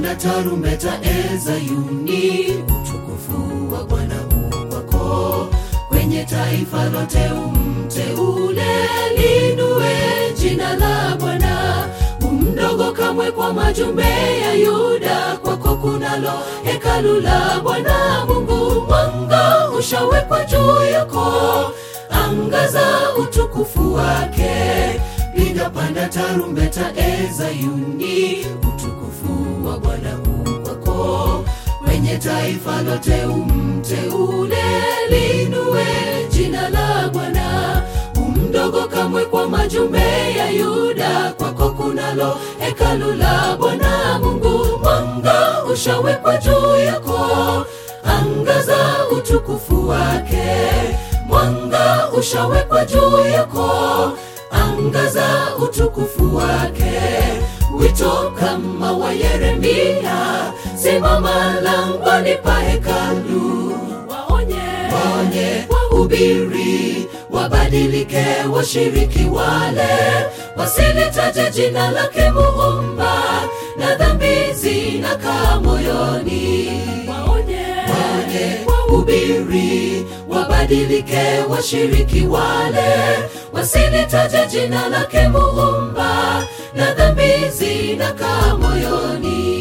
panda tarumbeta e Zayuni, utukufu wa Bwana u kwako. Kwenye taifa lote umteule, linue jina la Bwana. Umdogo kamwe kwa majumbe ya Yuda, kwako kunalo hekalu la Bwana Mungu. Mwanga ushawekwa juu yako, angaza utukufu wake. Piga panda tarumbeta e Zayuni, utukufu wa Bwana u kwako. Kwenye taifa lote umteule, linue jina la Bwana. Umdogo kamwe kwa majumbe ya Yuda, kwako kunalo hekalu la Bwana Mungu. Mwanga ushawekwa juu yako, angaza utukufu wake. Mwanga ushawekwa juu yako, angaza utukufu wake. Wito kama wa Yeremia, simama langoni pa hekalu, waonye, waonye, wahubiri, wabadilike, washiriki wale wasilitaje jina lake Muumba, na dhambi zinakaa moyoni. Waonye, waonye, wahubiri, wabadilike, washiriki wale wasilitaje jina lake Muumba, na dhambi zinakaa moyoni.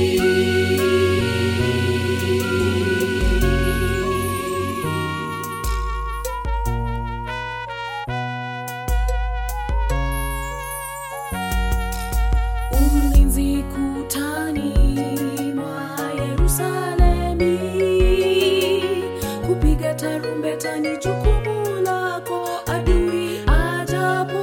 Ulinzi kutani mwa Yerusalemi, kupiga tarumbeta ni jukumu lako. Adui ajapo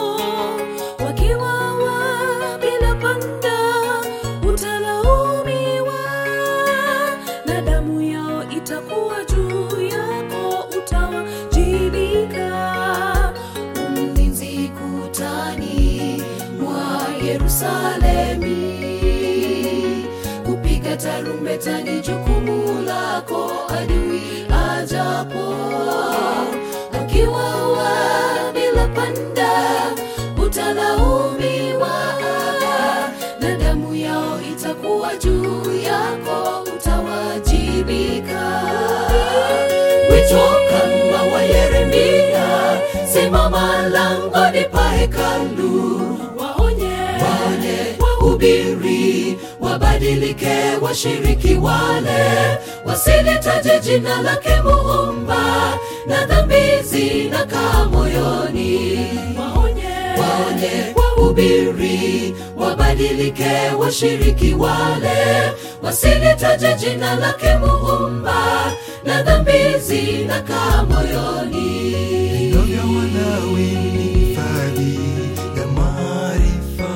wakiwawa bila panda, utalaumiwa na damu yao itakuwa juu yako, utawajibika. Mlinzi kutani mwa Yerusalemi, kupiga tarumbeta ni jukumu lako. Adui ajapo akiwawa bila panda, utalaumiwa na damu yao itakuwa juu yako, utawajibika. Wito kama wa Yeremia, simama langoni pa hekalu, waonye, waonye, wahubiri, wabadilike, washiriki wale wasilitaje jina lake Muumba, na dhambi zinakaa moyoni. Waonye, waonye, wahubiri, wabadilike, washiriki wale wasilitaje jina lake Muumba, na dhambi zinakaa moyoni. Vinywa vya Walawi ni hifadhi ya maarifa,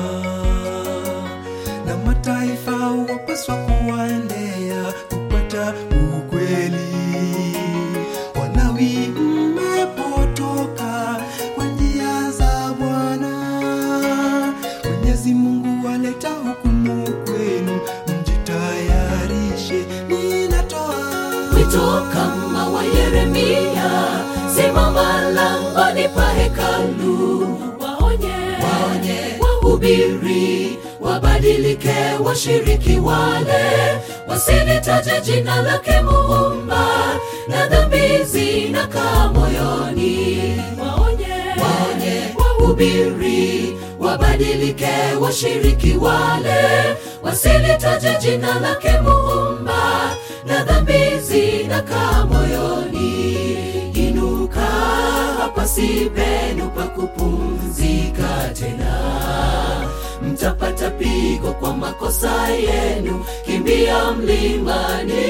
na mataifa wapaswa kuwaendea kupata ukweli. Walawi, mmepotoka kwa njia za Bwana. Mwenyezi Mungu waleta hukumu kwenu, mjitayarishe. Ninatoa Wito kama wa Yeremia, simama langoni pa hekalu, waonye, waonye, wahubiri, wabadilike, washiriki wale wasilitaje jina lake Muumba, na dhambi zinakaa moyoni. Waonye, waonye, wahubiri, wabadilike, washiriki wale wasilitaje jina lake Muumba, na dhambi zinakaa moyoni. Inuka hapa si penu pa kupumzika tena, mtapata pigo kwa makosa yenu, kimbia mlimani.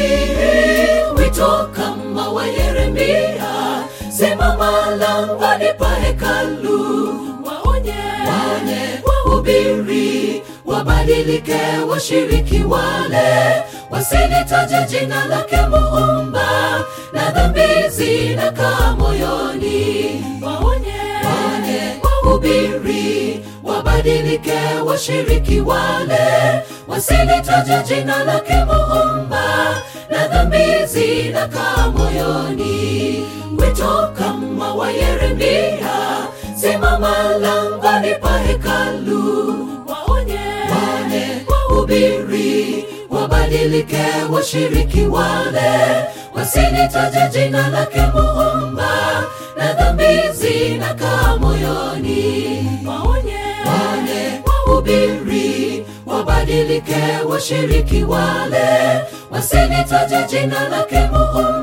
Wito kama wa Yeremia, simama langoni pa hekalu, waonye, waonye, wahubiri, wabadilike, washiriki wale wasilitaje jina lake Muumba, na dhambi zinakaa moyoni. Waonye, waonye, wahubiri, wabadilike, washiriki wale wasilitaje jina lake Muumba, na dhambi zinakaa moyoni. Wito kama wa Yeremia, simama langoni pa hekalu, waonye, waonye, wahubiri wabadilike washiriki wale wasilitaje jina lake muumba na dhambi zinakaa moyoni waonye waone wahubiri wabadilike washiriki wale wasilitaje jina lake muumba